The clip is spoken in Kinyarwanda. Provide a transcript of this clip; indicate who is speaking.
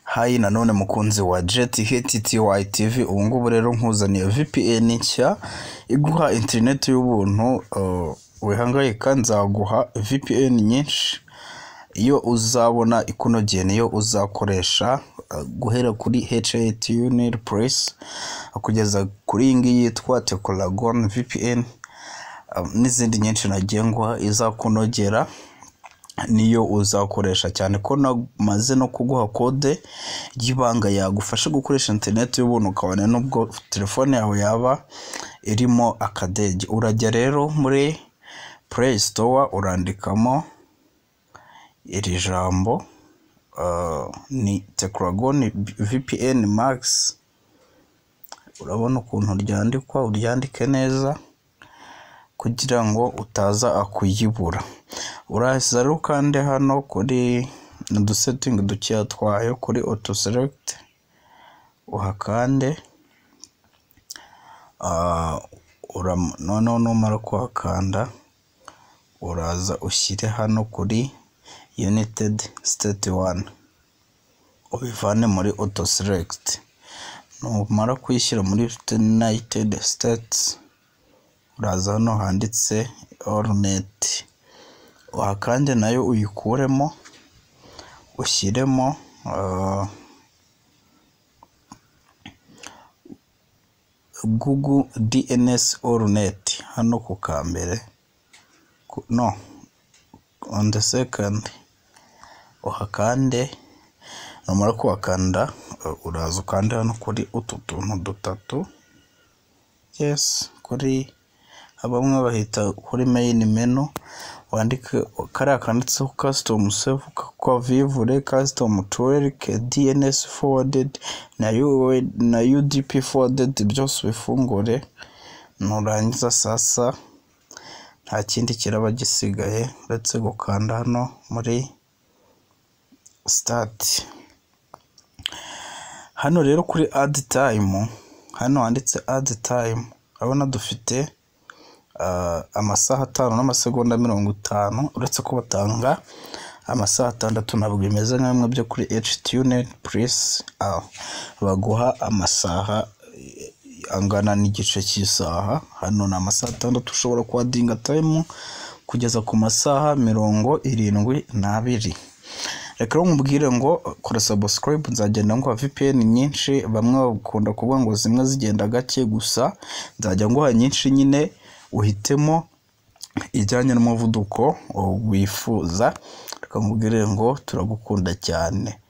Speaker 1: Hayi nanone mukunzi wa JTHTY TV ubu ngubu rero nkuzaniye VPN nshya iguha interineti y'ubuntu uh, wihangayika nzaguha VPN nyinshi iyo uzabona ikunogeye niyo uzakoresha uh, guhera kuri HIT Unil Press kugeza kuri iyi ngiyi yitwa Tecolagon VPN um, n'izindi nyinshi nagiye nguha izakunogera niyo uzakoresha cyane ko namaze no kuguha kode y'ibanga yagufasha gukoresha interineti y'ubuntu ukabona n'ubwo telefone yawe yaba irimo akadege urajya rero muri play store urandikamo iri jambo uh, ni tecragon vpn max urabona ukuntu ryandikwa uryandike neza kugira ngo utaza kuyibura uraza rero ukande hano kuri udusetingi dukeya twayo kuri auto select uhakande Ah, uram- noneho numara kuhakanda uraza ushyire hano kuri united state one ubivane muri auto select numara kuyishyira muri united states uraza hano handitse allnet kandi nayo uyikuremo ushyiremo ah, google dns allnet hano ku ka mbere ku- no on the second uhakande numara kuhakanda uh, uraza ukande hano kuri utu tuntu dutatu yes kuri bamwe bahita kuri main menu wandike kariya kanditseho custom save kwa vivure custom twerk dns forwarded na, UOL na udp forwarded byose ubifungure nurangiza sasa nta kindi kiraba gisigaye uretse gukanda hano muri start hano rero kuri add time hano handitse add time urabona dufite ah, amasaha atanu n'amasegonda mirongo itanu uretse ko batanga amasaha atandatu ntabwo bimeze nka bimwe byo kuri htunet plus baguha amasaha eh, angana n'igice cy'isaha hano ni amasaha atandatu ushobora kuwadinga time kugeza ku masaha mirongo irindwi n'abiri reka rero nkubwire ngo kora subscribe nzagenda nguha VPN nyinshi bamwe bakunda kuvuga ngo zimwe zigenda gake gusa nzajya nguha nyinshi nyine uhitemo ijyanye n'umuvuduko wifuza reka nkubwire ngo turagukunda cyane